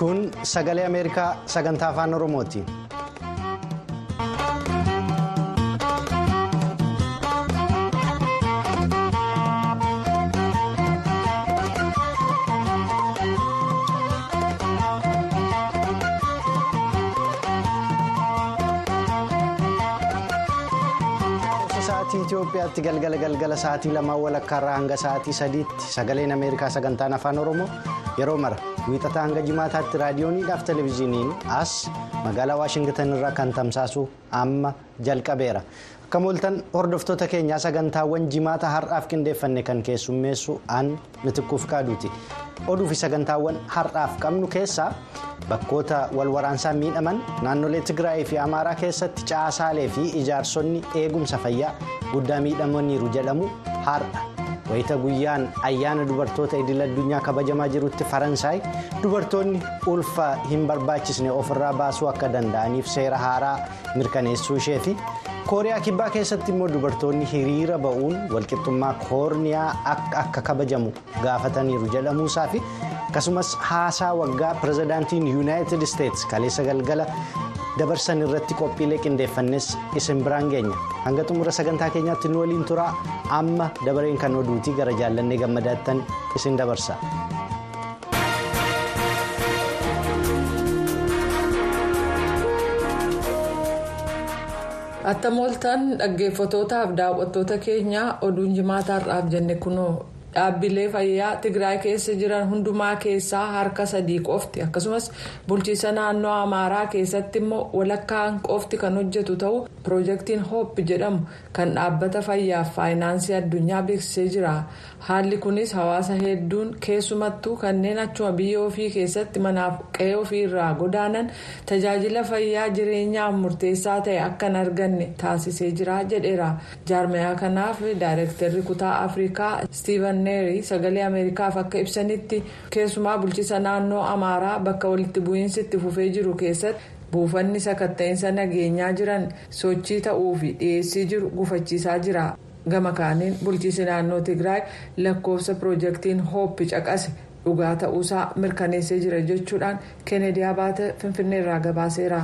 kun sagalee ameerikaa sagantaa afaan oromooti. sa'aatii Itoophiyaatti galgala galgala sa'aatii lamaa walakkaarraa hanga sa'aatii sadiitti sagaleen Ameerikaa sagantaan afaan Oromoo yeroo mara wiixataa hanga jimaataatti raadiyooniidhaaf televezyiiniin as magaalaa Waashingtan irraa kan tamsaasu amma jalqabeera. Akka mooltan hordoftoota keenyaa sagantaawwan jimaata har'aaf qindeeffanne kan keessummeessu aan mitikkuuf kaaduuti. Oduu fi sagantaawwan har'aaf qabnu keessaa bakkoota walwaraansaan miidhaman naannolee Tigraay fi Amaaraa keessatti caasaalee fi ijaarsonni eegumsa fayyaa guddaa miidhamaniiru jedhamu har'a. Wayita guyyaan ayyaana dubartoota idil addunyaa kabajamaa jirutti Faransaay dubartoonni ulfa hin barbaachisne ofirraa baasuu akka danda'aniif seera haaraa mirkaneessuu ishee fi kooriyaa kibbaa keessatti immoo dubartoonni hiriira ba'uun walqixxummaa koorniyaa akka kabajamu gaafataniiru jedhamuusaa fi akkasumas haasaa waggaa pirezidaantiin yuunaayitid isteetsi kaleessa galgala dabarsan irratti qophiilee qindeeffannes isin biraan geenya hanga xumura sagantaa keenyaatti nu waliin turaa amma dabareen kan oduutii gara jaallannee gammadaattan isin dabarsa. Attam ooltan dhaggeeffatootaaf daawwattoota keenya oduun jimaata har'aaf jenne kunoo dhaabbilee fayyaa Tigraay keessa jiran hundumaa keessaa harka sadii qofti akkasumas bulchiisa naannoo Amaaraa keessatti immoo walakkaan qofti kan hojjetu ta'uu piroojeektiin hoop jedhamu kan dhaabbata fayyaaf faayinaansii addunyaa beeksisee jira. Haalli kunis hawaasa hedduun keessumattuu kanneen achuma biyya ofii keessatti manaaf qe'ee ofii irraa godaanan tajaajila fayyaa jireenyaaf murteessaa ta'e akka hin arganne taasisee jira jedheera. Jaarmayaa kanaaf daayireektarri kutaa Afrikaa Steven Neeri sagalee Ameerikaaf akka ibsanitti keessumaa bulchiisa naannoo Amaaraa bakka walitti bu'iinsi itti fufee jiru keessatti. buufanni sakatta'insa nageenyaa jiran sochii ta'uu fi dhiyeessii jiru gufachiisaa jira gama kaaniin bulchiisi naannoo tigraay lakkoofsa piroojeektiin hooppi caqase dhugaa ta'uusaa mirkaneessee jira jechuudhaan keeneedii abaate finfinneerraa gabaaseera.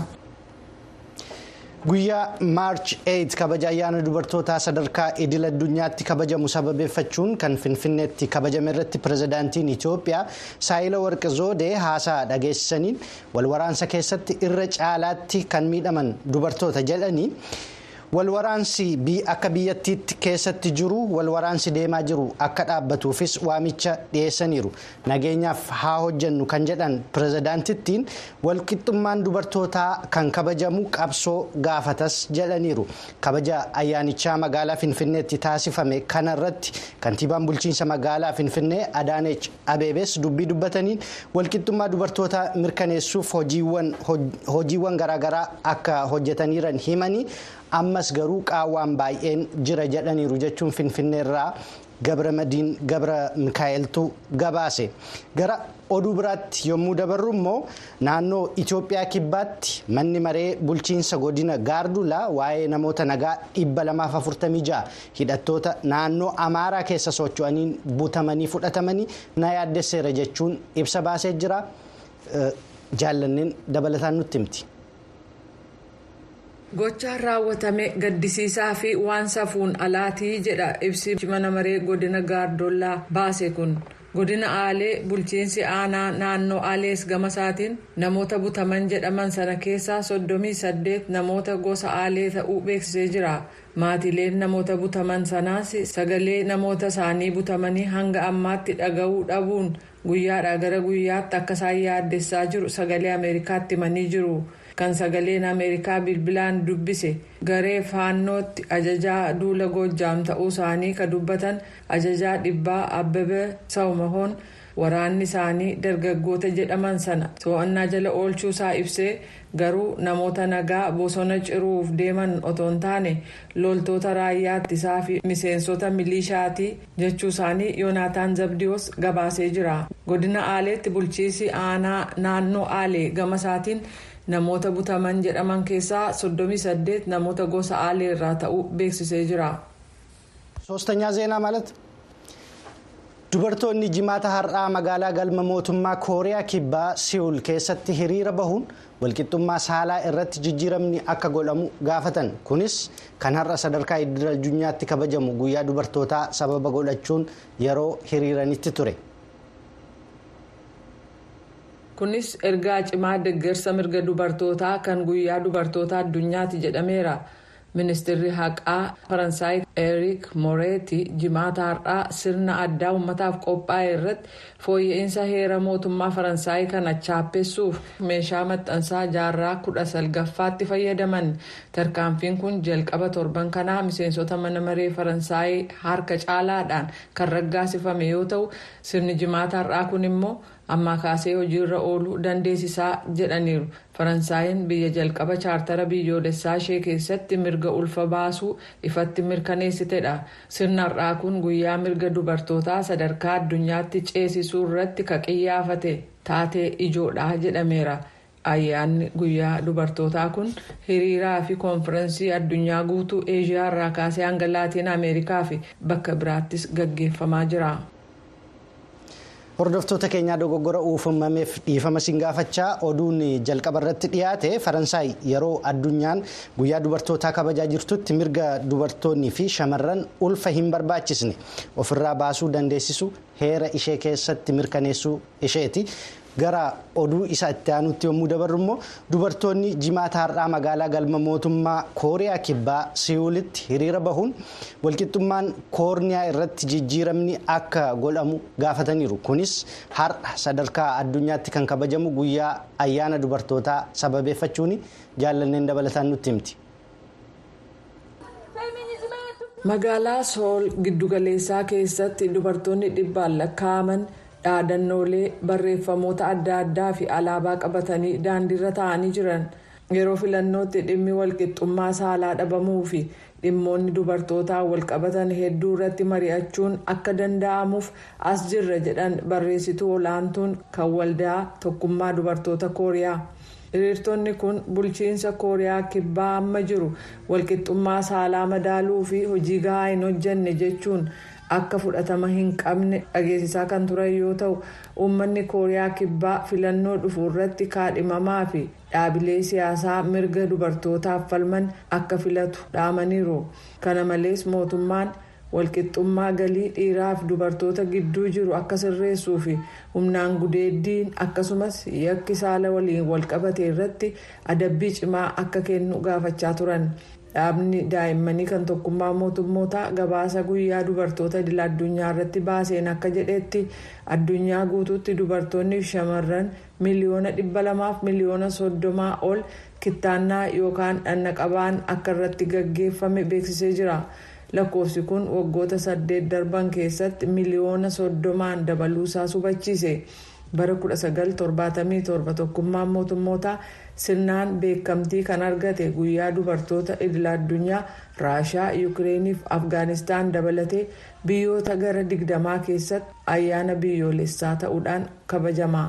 guyyaa maarch 8 kabaja ayyaana dubartootaa sadarkaa idil addunyaatti kabajamu sababeeffachuun kan finfinneetti kabajame irratti pirezidaantiin itiyoophiyaa saayila warqi zoodee haasaa dhageessisaniin walwaraansa keessatti irra caalaatti kan miidhaman dubartoota jedhanii walwaraansi akka biyyattiitti keessatti jiru walwaraansi deemaa jiru akka dhaabbatuufis waamicha dhiyeessaniiru nageenyaaf haa hojjennu kan jedhan pirezidaantittiin walqixxummaan dubartootaa kan kabajamu qabsoo gaafatas jedhaniiru kabaja ayyaanichaa magaalaa finfinneetti taasifame kanarratti kantiibaan bulchiinsa magaalaa finfinnee adaaneech abeebes dubbii dubbataniin walqixxummaa dubartootaa mirkaneessuuf hojiiwwan garaagaraa akka hojjetaniiran himanii. ammas garuu qaawwaan baay'een jira jedhaniiru jechuun finfinneerraa gabra madiin gabra mikaa'eltu gabaase gara oduu biraatti yommuu dabarru immoo naannoo itiyoophiyaa kibbaatti manni maree bulchiinsa godina gaardulaa waa'ee namoota nagaa 246 hidhattoota naannoo amaaraa keessa socho'aniin butamanii fudhatamanii na yaaddesseera jechuun ibsa baasee jira jaallanneen dabalataan nutti himti. gochaan raawwatame gaddisiisaa fi waan safuun alaatii jedha ibsi mana maree godina gaardollaa baase kun godina aalee bulchiinsi aanaa naannoo aalees gama isaatiin namoota butaman jedhaman sana keessaa soddomii saddeet namoota gosa aalee ta'uu beeksisee jira maatileen namoota butaman sanaas sagalee namoota isaanii butamanii hanga ammaatti dhaga'uu dhabuun guyyaadhaa gara guyyaatti akka isaan yaaddessaa jiru sagalee ameerikaatti himanii jiru. kan sagaleen ameerikaa bilbilaan dubbise garee faannootti ajajaa duula goojjaam ta'uu isaanii kan dubbatan ajajaa dhibbaa abbabee sawmahoon waraanni isaanii dargaggoota jedhaman sana to'annaa jala oolchuu isaa ibsee garuu namoota nagaa bosona ciruuf deeman otoo hin taane loltoota raayyaa ittisaa fi miseensota milishaati jechuu isaanii yoonaataan zabdiyoos gabaasee jira godina aaleetti bulchiisi aanaa naannoo aalee gama isaatiin. namoota butaman jedhaman keessaa 38 namoota gosa aalee irraa ta'uu beeksisee jira. ሶስተኛ ዜና ማለት dubartoonni jimaata har'aa magaalaa galma mootummaa kooriyaa kibbaa si'uul keessatti hiriira bahuun walqixxummaa saalaa irratti jijjiiramni akka godhamu gaafatan kunis kan har'a sadarkaa idil addunyaatti kabajamu guyyaa dubartootaa sababa godhachuun yeroo hiriiranitti ture. kunis ergaa cimaa deeggarsa mirga dubartootaa kan guyyaa dubartoota addunyaati jedhameera. ministeerri haqaa faransaay eriik mooreeti jimaata har'aa sirna addaa uummataaf qophaa'e irratti fooyya'insa heera mootummaa faransaay kana chaappessuuf meeshaa maxxansaa jaarraa kudha salgaffaatti fayyadaman tarkaanfiin kun jalqaba torban kanaa miseensota mana maree faransaay harka caalaadhaan kan raggaasifame yoo ta'u sirni jimaata har'aa kun immoo ammaa kaasee hojiirra ooluu dandeessisaa jedhaniiru faransaayinn biyya jalqaba chaartara biyyoolessaa ishee keessatti mirga ulfa baasuu ifatti mirkaneessitedha sirna har'aa kun guyyaa mirga dubartootaa sadarkaa addunyaatti ceesisuu irratti kaqiyyaafate taatee ijoodha jedhameera ayyaanni guyyaa dubartootaa kun hiriiraa fi koonfirensii addunyaa guutuu eeshiyaa irraa kaasee hanga laatiin ameerikaa fi bakka biraattis gaggeeffamaa jira. hordoftoota keenyaa dogoggora uumameef dhiifama siin gaafachaa oduun jalqaba irratti dhiyaate faransaay yeroo addunyaan guyyaa dubartootaa kabajaa jirtutti mirga dubartoonnii fi shamarran ulfa hin barbaachisne ofirraa baasuu dandeessisu heera ishee keessatti mirkaneessuu isheeti. gara oduu isa itti aanutti yommuu dabarru immoo dubartoonni jimaata har'aa magaalaa galma mootummaa kooriyaa kibbaa si'uulitti hiriira bahuun walqixxummaan koorniyaa irratti jijjiiramni akka godhamu gaafataniiru kunis har'a sadarkaa addunyaatti kan kabajamu guyyaa ayyaana dubartootaa sababeeffachuun jaallanneen dabalataan nutti himti. magaalaa sool giddugaleessaa keessatti dubartoonni dhibbaan lakkaa'aman. dhaadannoolee barreeffamoota adda addaa fi alaabaa qabatanii daandiirra taa'anii jiran yeroo filannootti dhimmi walqixxummaa saalaa dhabamuu fi dhimmoonni dubartootaa walqabatan hedduu irratti mari'achuun akka danda'amuuf as jirra jedhan barreessituu olaantuun kan waldaa tokkummaa dubartoota kooriyaa hiriirtonni kun bulchiinsa kooriyaa kibbaa amma jiru walqixxummaa saalaa madaaluu fi hojii gahaa hin hojjenne jechuun. akka fudhatama hin qabne dhageessisaa kan turan yoo ta'u uummanni kooriyaa kibbaa filannoo dhufu irratti kaadhimamaa fi dhaabilee siyaasaa mirga dubartootaaf falman akka filatu dhaamaniiru kana malees mootummaan walqixxummaa galii dhiiraaf dubartoota gidduu jiru akka sirreessuu fi humnaan gudeeddiin akkasumas yakki saala waliin walqabate irratti adabbii cimaa akka kennu gaafachaa turan. dhaabni daa'immanii kan tokkummaa mootummootaa gabaasa guyyaa dubartoota idil addunyaa irratti baaseen akka jedhetti addunyaa guutuutti dubartoonni fi shamarran miliyoona dhibba lamaaf miliyoona soddomaa ol kittaannaa yookaan dhannaqabaan akka irratti gaggeeffame beeksisee jira lakkoofsi kun waggoota saddeet darban keessatti miliyoona soddomaan dabaluusaa hubachiise bara 1977 tokkummaan mootummootaa. sirnaan beekamtii kan argate guyyaa dubartoota idil addunyaa raashaa yukireeniif afgaanistaan dabalatee biyyoota gara digdamaa keessatti ayyaana biyyoolessaa ta'uudhaan kabajama.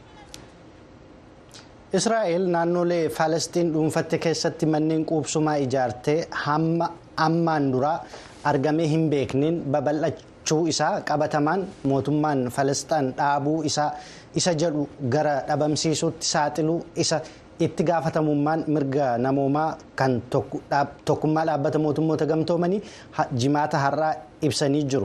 israa'el naannolee faalestiin dhuunfatte keessatti manneen quubsumaa ijaartee hamma ammaan duraa argamee hin beekneen babal'achuu isaa qabatamaan mootummaan faalestiin dhaabuu isaa isa jedhu gara dhabamsiisuutti saaxiluu isa. itti gaafatamummaan mirga namoomaa kan tokkummaa dhaabbata mootummoota gamtoomanii jimaata har'aa ibsanii jiru.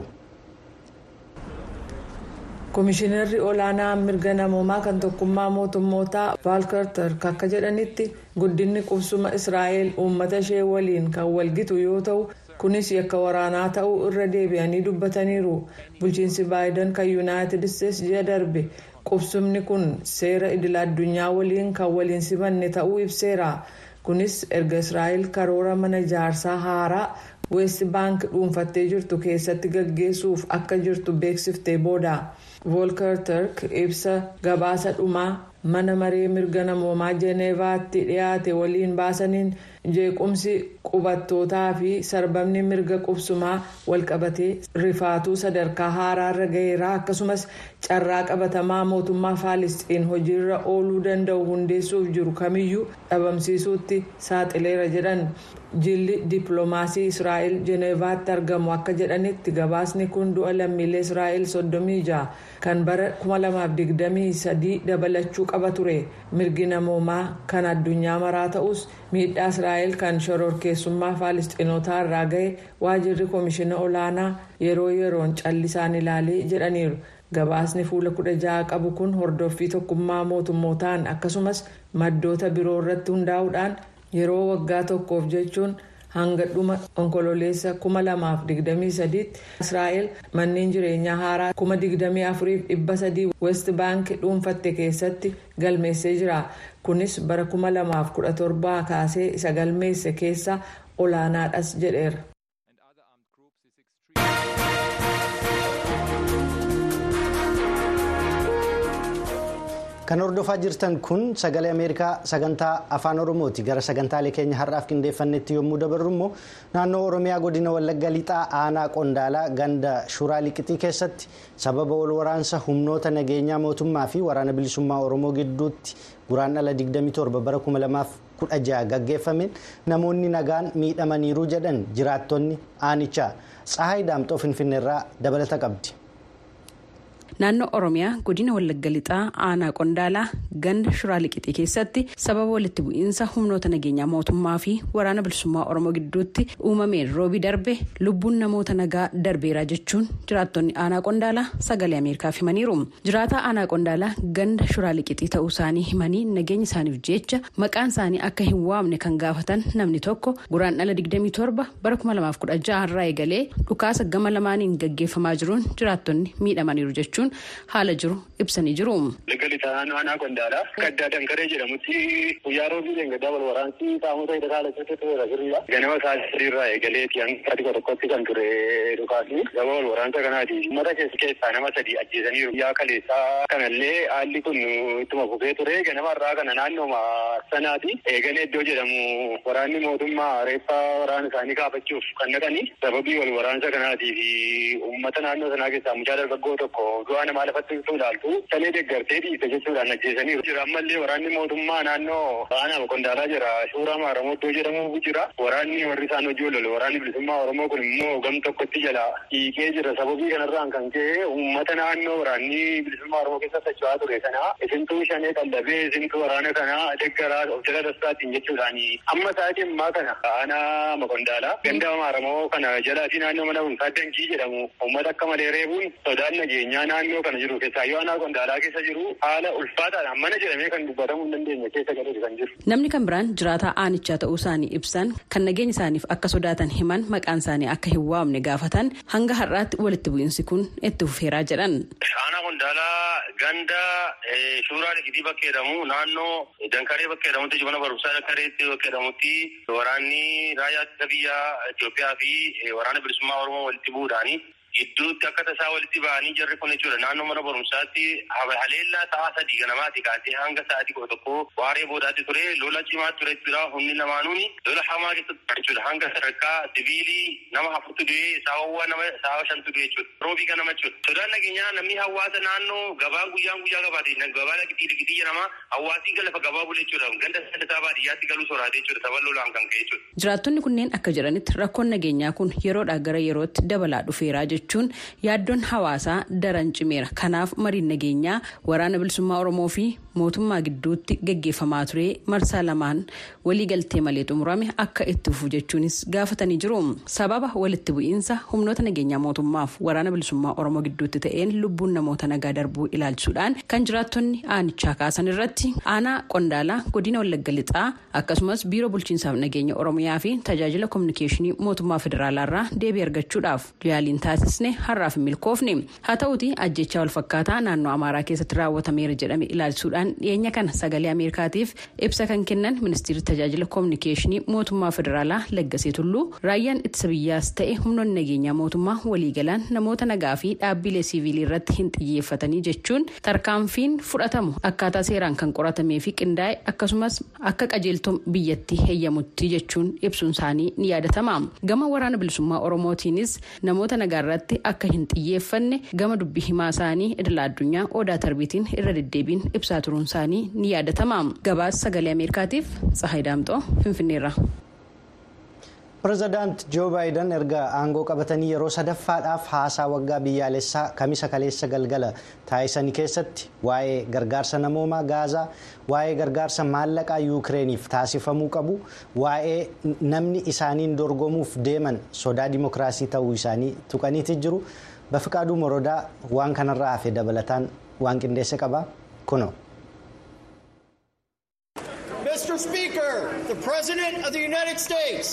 Komishinarri olaanaa mirga namoomaa kan tokkummaa mootummootaa vaalkartar akka jedhanitti guddinni qubsuma israa'el uummata ishee waliin kan walgitu yoo ta'u kunis yakka waraanaa ta'uu irra deebi'anii dubbataniiru bulchiinsi baayidan kan yuunaayitid isteetsi ji'a darbe. qubsumni kun seera idil addunyaa waliin kan waliin simanne ta'uu ibseera kunis erga israa'el karoora mana ijaarsaa haaraa weest baank dhuunfattee jirtu keessatti gaggeessuuf akka jirtu beeksiftee booda voolkar turk ibsa gabaasa dhumaa mana maree mirga namoomaa jeeneevaatti dhiyaate waliin baasaniin jeequmsi qubattootaa fi sarbamni mirga qubsumaa walqabatee rifaatuu sadarkaa haaraarra gaheera akkasumas carraa qabatamaa mootummaa faalisxiin hojiirra ooluu danda'u hundeessuuf jiru kamiyyuu dhabamsiisuutti saaxileera jedhan jilli dippiloomaasii israa'el jeeneevaatti argamu akka jedhanitti gabaasni kun du'a lammiilee israa'el 36 kan bara 2023 dabalachuu qaba ture mirgi namoomaa kan addunyaa maraa ta'us miidhaa israa'el kan shororkeessummaa faalisxiinotaa irraa gahe waajirri koomishina olaanaa yeroo yeroon callisaan ilaalee jedhaniiru. gabaasni fuula kudha ja'a qabu kun hordoffii tokkummaa mootummootaan akkasumas maddoota biroo irratti hundaa'uudhaan yeroo waggaa tokkoof jechuun hanga dhuma onkololeessa 2023 tti israa'el manneen jireenyaa haaraa 24,300 west baank dhuunfatte keessatti galmeessee jira kunis bara 2017 kaasee isa galmeesse keessa olaanaadhas jedheera. kan hordofaa jirtan kun sagalee ameerikaa sagantaa afaan oromooti gara sagantaalee keenya har'aaf qindeeffannetti yommuu dabarru immoo naannoo oromiyaa godina wallagga lixaa aanaa qondaalaa ganda shuraa liqixii keessatti sababa wal waraansa humnoota nageenyaa mootummaa fi waraana bilisummaa oromoo gidduutti guraandhala 27 bara 2016 gaggeeffameen namoonni nagaan miidhamaniiru jedhan jiraattonni aanichaa tsahaay daamxoo finfinneerraa dabalata qabdi. naannoo oromiyaa godina wallagga lixaa aanaa qondaalaa ganda shuraa liqixii keessatti sababa walitti bu'iinsa humnoota nageenyaa mootummaa fi waraana bilisummaa oromoo gidduutti uumameen roobii darbe lubbuun namoota nagaa darbeera jechuun jiraattonni aanaa qondaalaa sagalee ameerikaaf himaniiru jiraataa aanaa qondaalaa ganda shuraa liqixii ta'uu isaanii himanii nageenya isaaniif jecha maqaan isaanii akka hin waamne kan gaafatan namni tokko guraandhala 27 bara 2016 irraa eegalee dhukaasa gama lamaaniin gaggeeffamaa jiruun jiraattonni miidhamaniiru jechuun. haala jiru ibsanii jiru. Liggali ta'an aanaa qondaalaa gaddaa dankaree jedhamutti guyyaa roobii deeggardaa wal waraansi qaamota hidha haala keessatti ture sirriidha. Ganama isaa sirriirraa eegaleeti hanga xiqqoo tokkotti kan ture dhukaasni gaba wal waraansa kanaati. Uummata keessa keessaa nama sadii ajjeesaniiru. Guyyaa kaleessaa kanallee haalli kun ittuma fufee ture ganama irraa kana naannooma sanaati. Eegalee iddoo jedhamu waraanni mootummaa reeffa waraana isaanii kaafachuuf kan dhaqanii sababii wal waraansa kanaatii fi uummata naannoo sanaa keessaa mucaa dargaggoo tokko du'a namaa lafatti ilaaltu salee deeggartee dhiise jechuudhaan ajjeesaniiru. Jira ammallee waraanni mootummaa naannoo aanaa qondaalaa jira. Suuraa maaramoo iddoo jedhamu jira. Waraanni warri isaan hojii lolu waraanni bilisummaa Oromoo kun immoo gam tokkotti jala hiikee jira. Sababii kanarraan kan ka'e uummata naannoo waraanni bilisummaa Oromoo keessa socho'aa ture kana isintuu shanee qallabee isintuu waraana kana deeggaraa of jala dassaatiin jechuudhaan amma sa'aatii ammaa kana aanaa maqondaalaa ganda maaramoo kana jalaa fi naannoo mana bunsaa dankii jedhamu uummata akka malee reebuun sodaan nageenyaa naannoo kana jiru keessaa yoo aanaa qondaalaa keessa jiru haala ulfaataadhaan mana jedhamee kan dubbatamuu hin dandeenye keessa galee kan jiru. Namni kan biraan jiraataa aanichaa ta'uu isaanii ibsan kan nageenya isaaniif akka sodaatan himan maqaan isaanii akka hin waamne gaafatan hanga har'aatti walitti bu'iinsi kun itti fufeeraa jedhan. Aanaa qondaalaa ganda suuraa liqitii bakka jedhamu naannoo dankaree bakka jedhamutti mana barumsaa dankareetti bakka jedhamutti waraanni raayyaa ittisa biyyaa Itoophiyaa fi waraana bilisummaa Oromoo walitti bu'uudhaani gidduutti akka tasaa walitti ba'anii jarri kun jechuudha naannoo mana barumsaatti haleellaa ta'aa sadii ganamaati kaasee hanga sa'aatii kudha tokko waaree boodaatti ture lola cimaa ture jechuudha humni lamaanuuni lola hamaa keessatti jechuudha hanga sadarkaa siviilii nama afurtu du'ee saawwa nama saawa shantu du'e jechuudha roobii ganama jechuudha sodaan nageenyaa namni hawaasa naannoo gabaan guyyaan guyyaa gabaate gabaa liqitii liqitii jedhama hawaasii galafa gabaa bule jechuudha ganda sadataa baadiyyaatti galuu soraate jechuudha sababa lolaan kan ka'e jechuudha. Jiraattonni kunneen akka jedhanitti rakkoon nageenyaa kun yeroodhaa gara yerootti dabalaa dhufeeraa jechuun yaaddoon hawaasaa daran cimeera kanaaf mariin nageenyaa waraana bilisummaa oromoo fi mootummaa gidduutti gaggeeffamaa ture marsaa lamaan waliigaltee malee xumurame akka itti fufu jechuunis gaafatanii jiru sababa walitti bu'iinsa humnoota nageenyaa mootummaaf waraana bilisummaa oromoo gidduutti ta'een lubbuun namoota nagaa darbuu ilaalchuudhaan kan jiraattonni aanichaa kaasan irratti aanaa qondaalaa godina wallagga lixaa akkasumas biiroo bulchiinsaaf nageenya oromiyaa fi tajaajila koominikeeshinii mootummaa federaalaarraa deebii argachuudhaaf yaaliin taasise taasisne har'aaf hin milkoofne haa ta'uti ajjechaa walfakkaataa naannoo amaaraa keessatti raawwatameera jedhame ilaalchisuudhaan dhiyeenya kana sagalee ameerikaatiif ibsa kan kennan ministeerri tajaajila koominikeeshinii mootummaa federaalaa laggasee tulluu raayyaan ittisa biyyaas ta'e humnoonni nageenyaa mootummaa waliigalaan namoota nagaa fi dhaabbilee siivilii irratti hin xiyyeeffatanii jechuun tarkaanfiin fudhatamu akkaataa seeraan kan qoratamee fi qindaa'e akkasumas akka qajeeltoo biyyattii heeyyamutti jechuun ibsuun isaanii ni yaadatama gama waraana bilisummaa oromootiinis namoota nagaa irratti akka hin xiyyeeffanne gama dubbii himaa isaanii idila addunyaa odaa tarbiitiin irra deddeebiin ibsaa turuun isaanii ni yaadatama gabaasa sagalee ameerikaatiif tsahayi daamxoo finfinneerra. pireezidaant joo baayiden erga aangoo qabatanii yeroo sadaffaadhaaf haasaa waggaa biyyaalessaa kamisa kaleessa galgala taasisanii keessatti waa'ee gargaarsa namoomaa gaazaa waa'ee gargaarsa maallaqaa yuukireeniif taasifamuu qabu waa'ee namni isaaniin dorgomuuf deeman sodaa dimokiraasii ta'uu isaanii tuqaniiti jiru bafiqaaduu morodaa waan kanarraa hafe dabalataan waan qindeesse qaba kuno. Mr. Speaker, the President of the United States.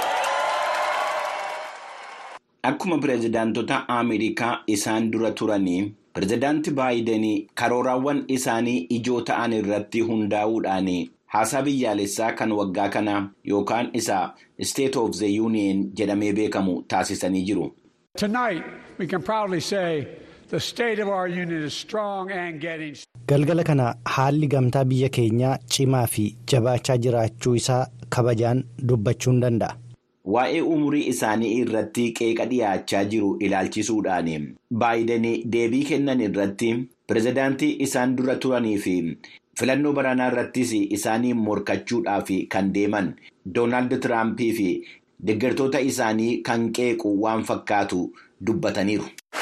Akkuma pireezidaantota Ameerikaa isaan dura turanii pireezidaanti Baayiden karooraawwan isaanii ijoo ta'an irratti hundaa'uudhaan haasaa biyyaalessaa kan waggaa kana yookaan isa State of the Union jedhamee beekamu taasisanii jiru. Tonight we can proudly say the state of our union is strong and getting. Galgala kana haalli gamtaa biyya keenyaa cimaa fi jabaachaa jiraachuu isaa kabajaan dubbachuun danda'a. Waa'ee umurii isaanii irratti qeeqa dhiyaachaa jiru ilaalchisuudhaan baayiden deebii kennan irratti pireezidaantii isaan dura turanii fi filannoo baranaa irrattis isaanii morkachuudhaaf kan deeman doonaald tiraampii fi deeggartoota isaanii kan qeequ waan fakkaatu dubbataniiru.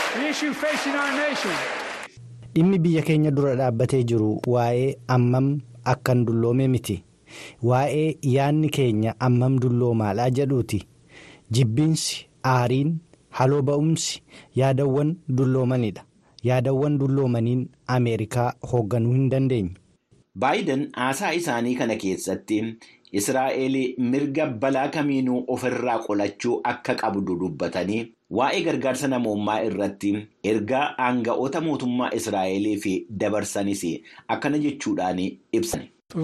Dhimmi biyya keenya dura dhaabbatee jiru waa'ee ammam akkan dulloome miti. Waa'ee yaadni keenya ammam dulloomaadhaa jedhuuti. Jibbiinsi, aariin, haloo ba'umsi yaadawwan dulloomanidha. Yaadawwan dulloomaniin Ameerikaa hoogganuu hin dandeenye. Baayiden haasaa isaanii kana keessatti Israa'eel mirga balaa kamiinuu ofirraa qolachuu akka qabdu dubbatanii waa'ee gargaarsa namoomaa irratti ergaa aanga'oota mootummaa Israa'eliif dabarsanis akkana jechuudhaan ibsan.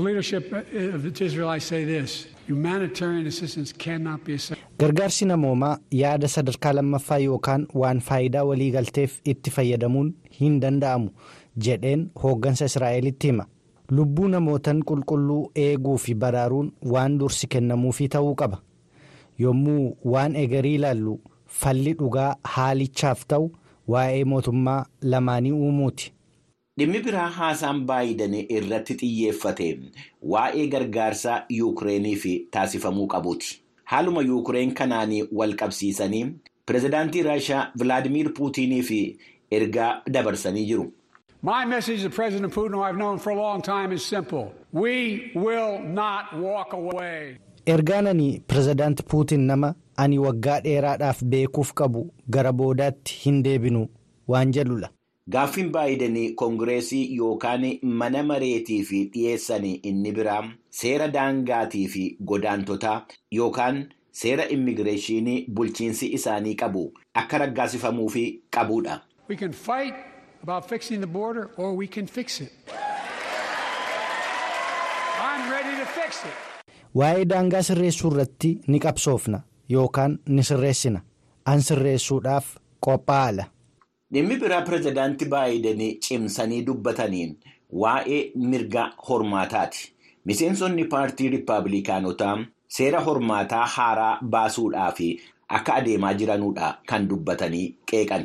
Gargaarsi namoomaa yaada sadarkaa lammaffaa yookaan waan faayidaa waliigalteef itti fayyadamuun hin danda'amu jedheen hooggansa Israa'elitti hima. Lubbuu namootan qulqulluu eeguu fi baraaruun waan dursi kennamuufii ta'uu qaba. Yommuu waan egarii ilaallu falli dhugaa haalichaaf ta'u waa'ee mootummaa lamaanii uumuuti. Dhimmi biraa haasaan baayiden irratti xiyyeeffate waa'ee gargaarsa yuukireeniif taasifamuu qabuuti. Haaluma yuukireen kanaan wal qabsiisanii pireezidaantii Raashaa Vilaadimiir Puutiiniif ergaa dabarsanii jiru. My message to President Putin, who I've known for a long time, is simple. We will not walk away. Ergaan ani pireezidaanti Puutiin nama ani waggaa dheeraadhaaf beekuuf qabu gara boodaatti hin deebinu waan jedhudha. Gaaffiin baayiden koongireesii yookaan mana mareetiif dhiyeessan inni biraa seera daangaatii fi godaantotaa yookaan seera immigireeshinii bulchiinsi isaanii qabu akka raggaasifamuuf qabudha. We can fight about fixing the border or we can fix it. I'm ready to fix it. Waa'ee daangaa sirreessuu irratti ni qabsoofna yookaan ni sirreessina. An sirreessuudhaaf qophaa'ala. Dhimmi biraa pireezidaantii baayiden cimsanii dubbataniin waa'ee mirga hormaataati. Miseensonni paartii riippaabilikaanotaa seera hormaataa haaraa baasuudhaaf akka adeemaa jiranudha kan dubbatanii qeeqan.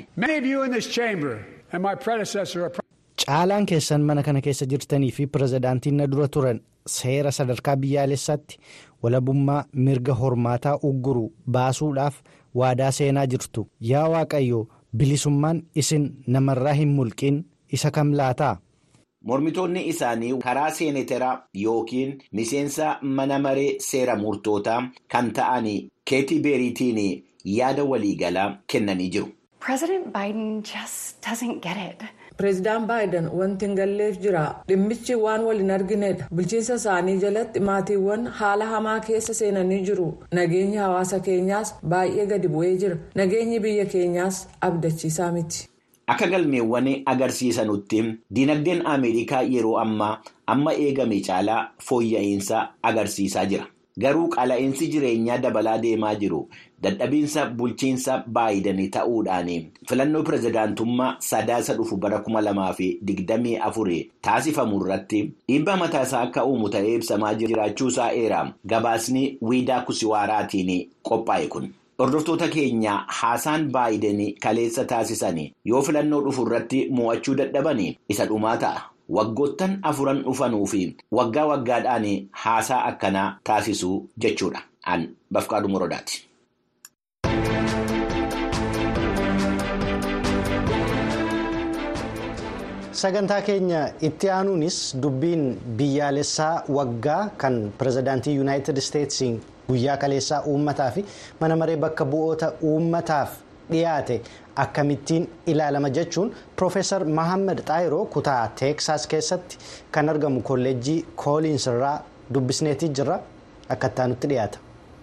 Caalaan keessan mana kana keessa jirtanii fi pireezidaantiin na dura turan seera sadarkaa biyyaalessaatti walabummaa mirga hormaataa ugguru baasuudhaaf waadaa seenaa jirtu. Yaa Waaqayyo bilisummaan isin namarraa hin mulqiin isa kam laataa? Mormitoonni isaanii karaa seeneteraa yookiin miseensa mana maree seera murtootaa kan ta'an keetii beeriitiin yaada waliigalaa kennanii jiru. pireezidaan baayiden wanti hin galleef jira dhimmichi waan wal hin arginedha bulchiinsa isaanii jalatti maatiiwwan haala hamaa keessa seenanii jiru nageenyi hawaasa keenyaas baay'ee gadi bu'ee jira nageenyi biyya keenyaas abdachiisaa miti. Akka galmeewwan agarsiisanutti dinagdeen Ameerikaa yeroo ammaa amma eegame caalaa fooyya'insa agarsiisaa jira. Garuu qaala'insi jireenyaa dabalaa deemaa jiru dadhabiinsa bulchiinsa baayidanii ta'uudhaan filannoo pirezidaantummaa sadaasa dhufu bara kuma lamaa fi digdamii afurii taasifamu irratti dhiibbaa mataasaa akka uumu ta'ee ibsamaa jiraachuusaa eera gabaasni wiidaa kusiwaaraatiin qophaa'e kun. Hordoftoota keenya haasaan baayidanii kaleessa taasisan yoo filannoo dhufu irratti mo'achuu dadhaban isa dhumaa ta'a. Waggoottan afuran dhufanuu fi waggaa waggaadhaan haasaa akkanaa taasisuu jechuudha. An Bafqaaduu Morodaati. Sagantaa keenya itti aanuunis dubbiin biyyaalessaa waggaa kan pirezidaantii yuunaayitid isteetsiin guyyaa kaleessaa uummataa fi mana maree bakka bu'oota uummataaf dhiyaate akkamittiin ilaalama jechuun Profeesar Mahammad Xaayiroo kutaa teeksaas keessatti kan argamu kolleejjii kooliins irraa dubbisneetii jirra akka ittaanutti dhiyaata.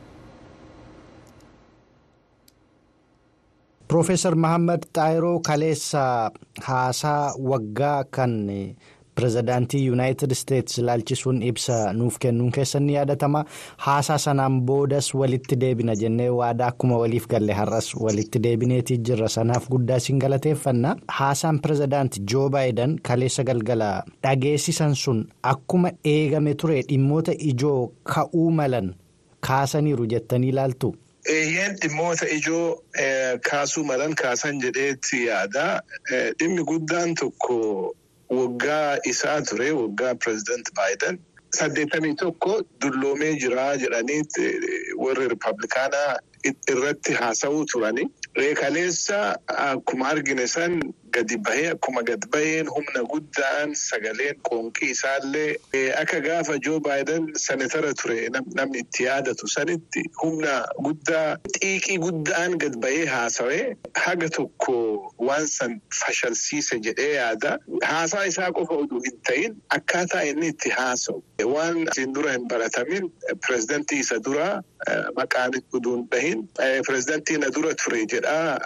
Profeesar Mahammad Xaayiroo kaleessa haasaa waggaa kan pirezidaantii yuunaayitid isteetsi ilaalchisuun ibsa nuuf kennuun keessan ni yaadatama haasaa sanaan boodas walitti deebina jennee waadaa akkuma waliif galle har'as walitti deebineetii jirra sanaaf guddaa siin galateeffanna haasaan pirezidaanti joo baayidan kaleessa galgala dhageessisan sun akkuma eegame ture dhimmoota ijoo ka'uu malan kaasaniiru jettanii ilaaltu. Eeyyeen dhimmoota ijoo kaasuu malan kaasan jedheetti yaada. Dhimmi guddaan tokko waggaa isaa ture waggaa pireezidant Baayiden saddeettamii tokko dulloomee jira jedhanii warri Rippablikaanaa irratti haasa'uu turani. Reekaleessa akkuma argine san gadi bahee akkuma gad baheen humna guddaan sagaleen qoonqii isaallee akka gaafa joo baayiden senatara ture namni itti yaadatu sanitti humna guddaa xiiqii guddaan gad bahee haasawee haga tokko waan san fashalsiise jedhee yaada. Haasaa isaa qofa oduu hin ta'in akkaataa inni itti haasa'u waan isin dura hin baratamin pireezidantii isa duraa maqaan oduu hin dhahin pireezidantii na dura ture jedhaa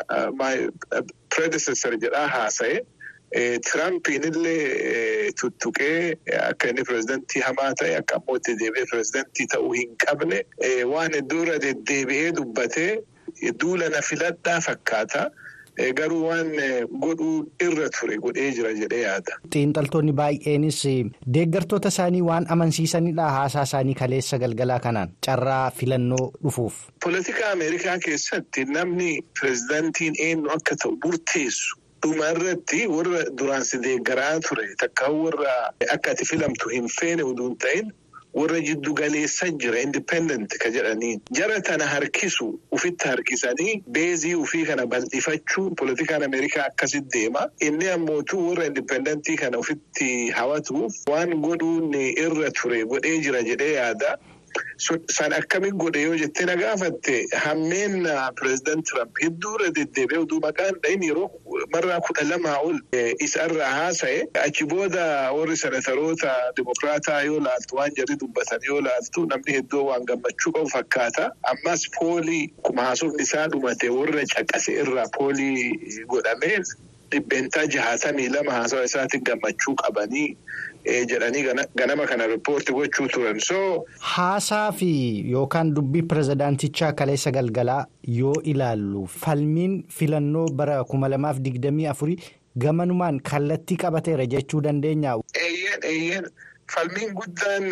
predecessor jedhaa haasa'e. Tirampiin illee tuttuqee akka inni pireezidantii hamaa ta'e akka ammoo itti deebi'ee pireezidantii ta'uu hin qabne waan dura deddeebi'ee dubbatee duula na filadhaa fakkaata. Garuu waan godhuu irra ture godhee jira jedhee yaada. Xiinxaltoonni baay'eenis deeggartoota isaanii waan amansiisanidha haasaa isaanii kaleessa galgalaa kanaan carraa filannoo dhufuuf. Politika Ameerikaa keessatti namni pireezidantiin eenyu akka ta'u murteessu. Dhuma irratti warra duraan si deeggaraa ture takka warra akka ati filamtu hin feene oduu hin ta'in warra jiddu galeessan jira indipendent ka jedhaniin jara tana harkisu ufitti harkisanii beezii ufii kana bal'ifachuun politikaan ameerikaa akkasitti deema inni ammootu warra indipendentii kana ufitti hawatuuf waan godhuun irra ture godhee jira jedhee yaada. San akkamiin godhe yoo jettee na gaafatte hammeen pireezidant Tiraamp hedduu irra deddeebi'ee oduu maqaan dhahin yeroo marraa kudha lamaa ol isarraa haasa'e achi booda warri senataroota dimokiraataa yoo laaltu waan jarri dubbatan yoo laaltu namni hedduu waan gammachuu qabu fakkaata. Ammas poolii kuma haasofni isaa dhumate warra caqase irraa poolii godhamee dhibbeentaa jahaatamii lama haasawa isaatiin gammachuu qabanii. jedhanii ganama kana riippoortii gochuu turan soo. Haasaa fi yookaan dubbii pirezidaantichaa kaleessa galgalaa yoo ilaallu falmiin filannoo bara kuma lamaaf digdamii afurii gamanumaan kallattii qabateera jechuu dandeenya. Eeyyeen eeyyeen falmiin guddaan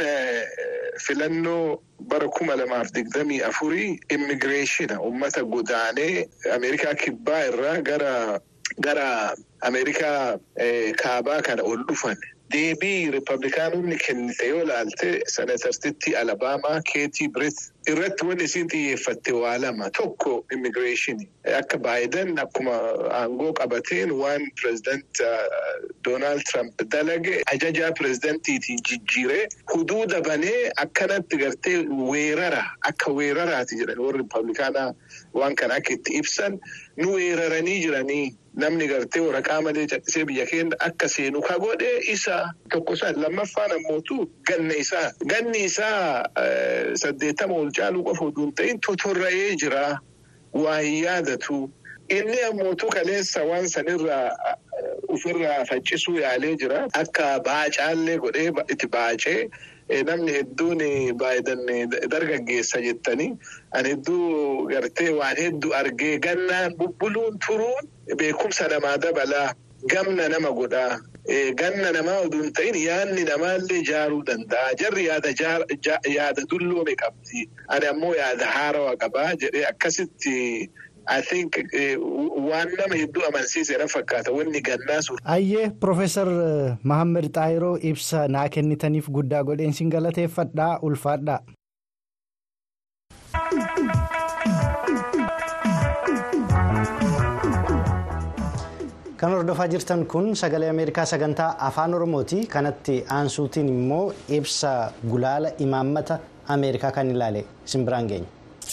filannoo bara kuma lamaaf digdamii afurii immigireeshina uummata godaanee Ameerikaa kibbaa irraa gara gara Ameerikaa kaabaa kana ol dhufan. Deebii Riippablikaanonni kennite yoo laalte senatartitti Alabaamaa Keetii Biret irratti wanni isiin xiyyeeffatte waa lama tokko immigireeshinii akka Baayiden akkuma aangoo qabateen waan pireezidant Doonaald Tiraamp dalage ajajaa pireezidantiitiin jijjiiree huduuda banee akkanatti gartee weerara akka weeraraati jedhan warri Riippablikaanaa waan kana akka itti ibsan nu weeraranii jiranii. namni gartee waraqaa malee callisee biyya keenya akka seenu ka godhe isa tokko san lammaffaan ammootu ganna isaa ganni isaa saddeettama ol caaluu qofa oduu hin ta'in totorra'ee jira waa hin yaadatu. Inni ammootu kaleessa waan sanirraa ofirraa faccisuu yaalee jira. Akka baacaallee godhee itti baacee namni hedduun Baayiden dargaggeessa jettanii ani hedduu gartee waan hedduu argee gannaan bubbuluun turuun beekumsa namaa dabalaa gamna nama godhaa. Ganna namaa oduu hin ta'in yaadni namaallee ijaaruu danda'a. Jarri yaada dulloome qabdi. Ani ammoo yaada haarawaa qabaa jedhee akkasitti. I think waan nama hedduu amansiiseera fakkaata wanni gannaa sun. Ayyee Profeesar Mahammed Xaayiroo ibsa naa kennitaniif guddaa godheen sin galateeffadhaa ulfaadhaa. Kan hordofaa jirtan kun sagalee Ameerikaa sagantaa afaan Oromooti. Kanatti aansuutiin immoo ibsa gulaala imaammata Ameerikaa kan ilaale simbiraan geenya.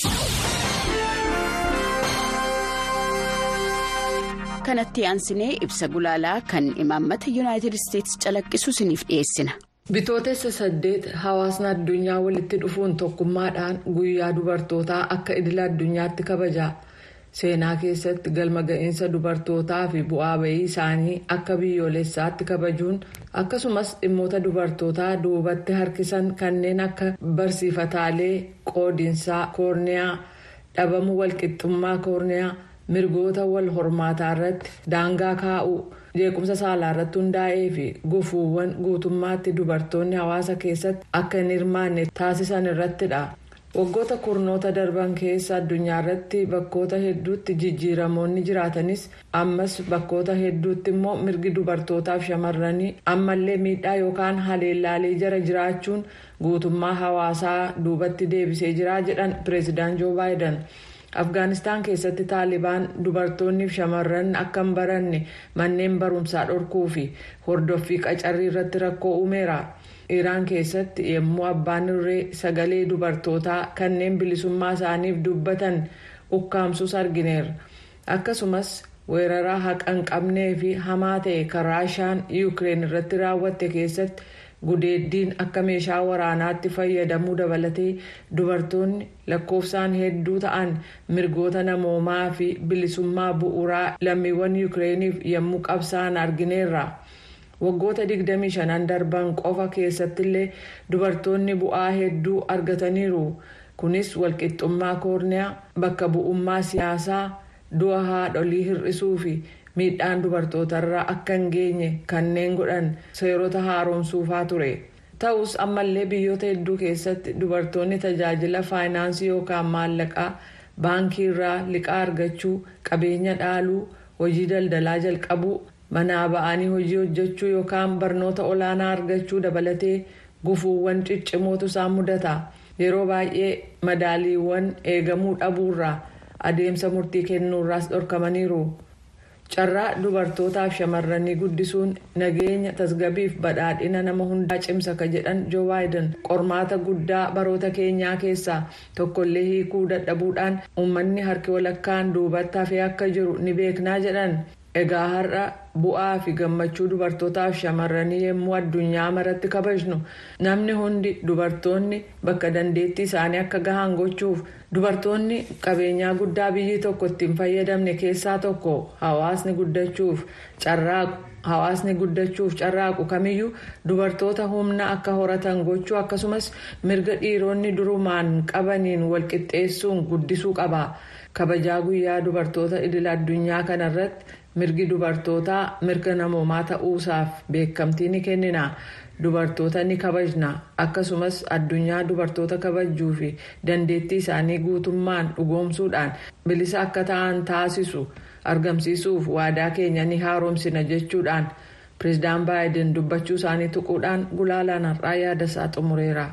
kanatti aansinee ibsa gulaalaa kan imaammata yuunaayitid isteetsi calaqqisu isiniif dhiyeessina. bitootessa saddeet hawaasni addunyaa walitti dhufuun tokkummaadhaan guyyaa dubartootaa akka idila addunyaatti kabaja seenaa keessatti galma ga'iinsa dubartootaa fi bu'aa bayii isaanii akka biyyoolessaatti kabajuun akkasumas dhimmoota dubartootaa duubatti harkisan kanneen akka barsiifataalee qoodinsaa koorniyaa dhabamuu walqixxummaa koorniyaa. mirgoota wal hormaataa irratti daangaa kaa'uu jeequmsa saalaa irratti hundaa'ee fi gufuuwwan guutummaatti dubartoonni hawaasa keessatti akka hin hirmaanne taasisan irrattidha. waggoota kurnoota darban keessa addunyaa irratti bakkoota hedduutti jijjiiramoonni jiraatanis ammas bakkoota hedduutti immoo mirgi dubartootaaf shamarranii ammallee miidhaa yookaan haleellaalee jara jiraachuun guutummaa hawaasaa duubatti deebisee jira jedhan pireezidaant joo baayiden. afgaanistaan keessatti taalibaan dubartoonni fi shamarran akka hin baranne manneen barumsaa dhorkuu fi hordoffii qacarrii irratti rakkoo uumeera iraan keessatti yommuu abbaan irree sagalee dubartootaa kanneen bilisummaa isaaniif dubbatan ukkaamsus argineera akkasumas weeraraa haqa hin qabnee fi hamaa ta'e kan raashaan yuukireen irratti raawwatte keessatti. gudeeddiin akka meeshaa waraanaatti fayyadamuu dabalatee dubartoonni lakkoofsaan hedduu ta'an mirgoota namoomaa fi bilisummaa bu'uuraa lammiiwwan yuukireeniif yommuu qabsa'an argineerra waggoota 25 darban qofa keessattillee dubartoonni bu'aa hedduu argataniiru kunis walqixxummaa koorniyaa bakka bu'ummaa siyaasaa du'a haadholii hir'isuu fi. miidhaan dubartootarraa akka hin geenye kanneen godhan seerota haaromsuufaa ture ta'us ammallee biyyoota hedduu keessatti dubartoonni tajaajila faayinaansii yookaan maallaqaa baankii irraa liqaa argachuu qabeenya dhaaluu hojii daldalaa jalqabuu manaa ba'anii hojii hojjechuu yookaan barnoota olaanaa argachuu dabalatee gufuuwwan ciccimootu isaan mudata yeroo baay'ee madaaliiwwan eegamuu dhabuurraa adeemsa murtii kennuurraas dhorkamaniiru. carraa dubartootaaf shamarranii guddisuun nageenya tasgabbiif badhaadhina nama hundaa cimsa ka jedhan joo baayiden qormaata guddaa baroota keenyaa keessaa tokkollee hiikuu dadhabuudhaan uummanni harki walakkaan duubatti hafee akka jiru ni beeknaa jedhan egaa har'a bu'aa fi gammachuu dubartootaaf shamarranii yommuu addunyaa maratti kabajnu namni hundi dubartoonni bakka dandeettii isaanii akka gahan gochuuf dubartoonni qabeenyaa guddaa biyyi tokko ittiin fayyadamne keessaa tokko hawaasni guddachuuf carraaqu hawaasni guddachuuf carraaqu kamiyyuu dubartoota humna akka horatan gochuu akkasumas mirga dhiironni durumaan qabaniin walqixxeessuun guddisuu qaba kabajaa guyyaa dubartoota idil addunyaa kanarratti. mirgi dubartootaa mirga namoomaa ta'uusaaf beekamtii ni kennina dubartoota ni kabajna akkasumas addunyaa dubartoota kabajuu fi dandeettii isaanii guutummaan dhugoomsuudhaan bilisa akka ta'an taasisu argamsiisuuf waadaa keenya ni haaromsina jechuudhaan pireezidaan baayiden dubbachuu isaanii tuquudhaan gulaalaan har'aa yaada isaa xumureera.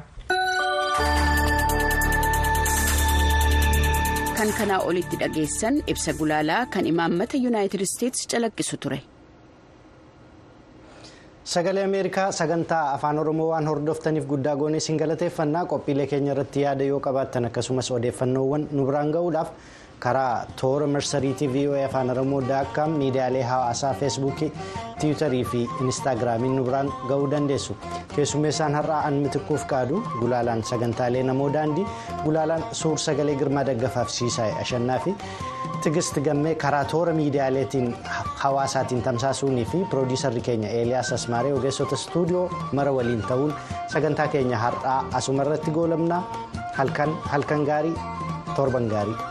kan kanaa olitti dhageessan ibsa gulaalaa kan imaammata yuunaayitid isteetsi calaqqisu ture. sagalee ameerikaa sagantaa afaan oromoo waan hordoftaniif guddaa goonee isin galateeffannaa qophiilee keenya irratti yaada yoo qabaattan akkasumas odeeffannoowwan nu biraan ga'uudhaaf karaa toora marsariitii voa afaan oromoo daakkaam miidiyaalee hawaasaa feesbuukii tiwutarii fi inistaagiraamiin nu biraan ga'uu dandeessu keessummeessaan har'aa an mitikkuuf qaadu gulaalaan sagantaalee namoo daandii gulaalaan suur sagalee girmaa daggafaaf siisaa'e ashannaa fi tigist gammee karaa toora miidiyaaleetiin hawaasaatiin tamsaasuunii fi piroodiisarri keenya eeliyaas asmaaree ogeessota istuudiyoo mara waliin ta'uun sagantaa keenya har'aa asuma irratti goolabnaa halkan gaarii torban gaarii.